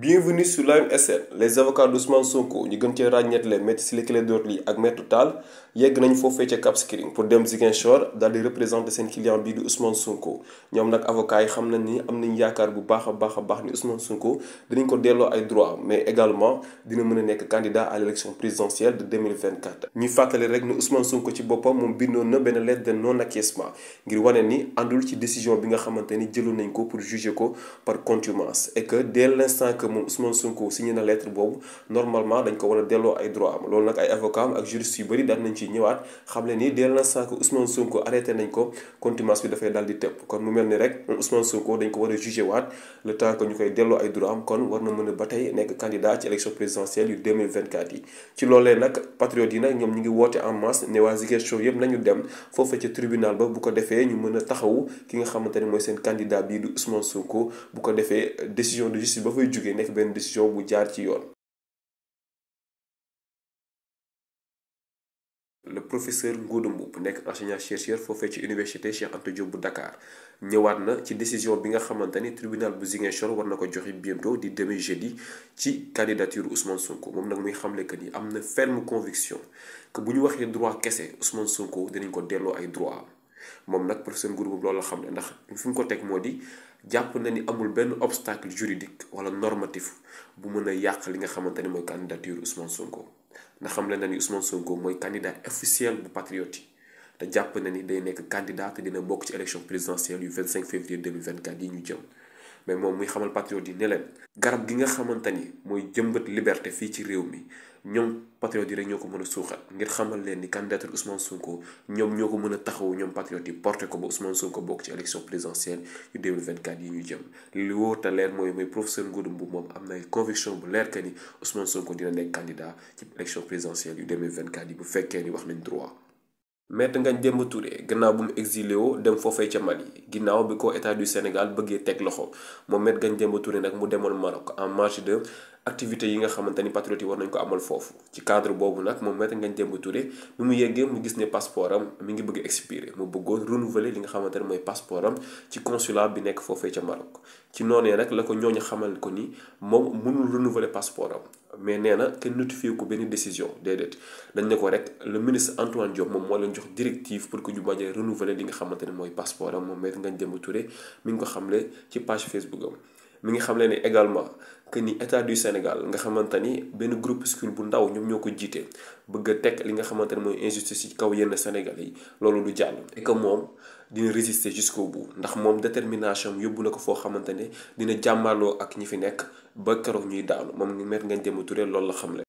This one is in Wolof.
Bienvenue sur l'AMSN les avocats d'Ousmane Sonko ñu gën cee ràññeetle maître Ciré Clédor Ly ak maître Tall yegg nañ foofee ca Cap Skirring pour dem Ziguinchor daal di représenter seen client bii di Ousmane Sonko ñoom nag avocats yi xam nañ ni am nañ yaakaar bu baax a baax a baax ni Ousmane Sonko dinañ ko delloo ay droit mais également dina mën a nekk candidat à l'élection présidentielle de 2024 ñuy fàttali rek ni Ousmane Sonko ci boppam moom bindoon na benn lettre de non acquiescement ngir wane ni àndul ci décision bi nga xamante ni jëloon nañ ko pour juger ko par contumace et que dès l'instant que moom Ousmane Sonko signé na lettre boobu normalement dañ ko war a delloo ay droit am loolu nag ay avocat am ak juriste yu bëri daan nañ ci ñëwaat xam le ni dès l'instant que Ousmane Sonko arrêté nañ ko contumace bi dafay daal di tëpp kon mu mel ni rek moom Ousmane Sonko dañ ko war a jugé waat le temps que ñu koy delloo ay droit am kon war na mën a ba tey nekk candidat ci élection présidentielle yu 2024 yi ci loolee nag patriotes yi nag ñoom ñu ngi woote en masse ne waa Ziguinchor yëpp nañu dem foofu ca tribunal ba bu ko defee ñu mën a taxawu ki nga xamante ne mooy seen candidat bii di Ousmane Sonko bu ko defee décision de justice ba fay jógee nekk benn décision bu jaar ci yoon. le professeur Ngouda Mboup nekk enseignant chercheur foofee ci université Cheikh Anta Diop bu Dakar ñëwaat na ci décision bi nga xamante ni tribunal bu Ziguinchor war na ko joxe bientôt di demain jeudi ci candidature Ousmane Sonko moom nag muy xamle que ni am na ferme conviction que bu ñu waxee droit kese Ousmane Sonko dinañ ko delloo ay droit am moom nag professeur Ngouda Mboup loolu la xam ne ndax fi mu ko teg moo di jàpp na ni amul benn obstacle juridique wala normatif bu mën a yàq li nga xamante ni mooy candidature Ousmane Sonko. ndax xam le na ni Ousmane Sonko mooy candidat officiel bu patriote yi te jàpp na ni day nekk candidat te dina bokk ci élection présidentielle yu 25 février 2024 yi ñu jëm mais moom muy xamal patriote yi ne leen garab gi nga xamante ni mooy jëmbat liberté fii ci réew mi ñoom patriote yi rek ñoo ko mën a suuxat ngir xamal leen ni candidature Ousmane Sonko ñoom ñoo ko mën a taxawu ñoom patriote yi porté ko ba Ousmane Sonko bokk ci élection présidentielle yu 2024 yi ñu jëm li wóor te leer mooy mooy professeur Ngouda Mboup moom am na conviction bu leer que ni Ousmane Sonko dina nekk candidat ci élection présidentielle yu 2024 yi bu fekkee ni wax nañ droit. Maître Ngagne Demba Touré gannaaw bu mu exilé woo dem foofee ca Mali ginnaaw bi ko état du Sénégal bëggee teg loxo moom Maître Ngagne Demba Touré nag mu demoon Maroc en marge de activités yi nga xamante ni patriotes yi war nañ ko amal foofu ci cadre boobu nag moom Maître Ngagne Demba Touré bi mu yeggee mu gis ne passeport am mi ngi bëgg expiré mu bëggoon renouveler li nga xamante ne mooy passeport am ci consulat bi nekk foofee ca Maroc ci noonee nag la ko ñooñu xamal ko ni moom mënul renouveler passeport am mais nee na kenn notifié ko benn décision déedéet dañ ne ko rek le ministre Antoine Diop moom moo leen jox directive pour que ñu bañ a renouveler li nga xamante ne mooy passeport am moom Maître Ngagne Demba Touré mi ngi ko xamle ci page Facebook am mi ngi xamle ne également que ni état du Sénégal nga xamante ni benn groupuscule bu ndaw ñoom ñoo ko jiite bëgg a teg li nga xamante ne mooy injustice ci kaw yenn Sénégalais yi loolu du jàll et que moom dina résister jusqu'au bout ndax moom détermination yóbbu na ko foo xamante ne dina jàmmaloo ak ñi fi nekk ba keroog ñuy daanu moom Maître Ngagne Demba Touré loolu la xamle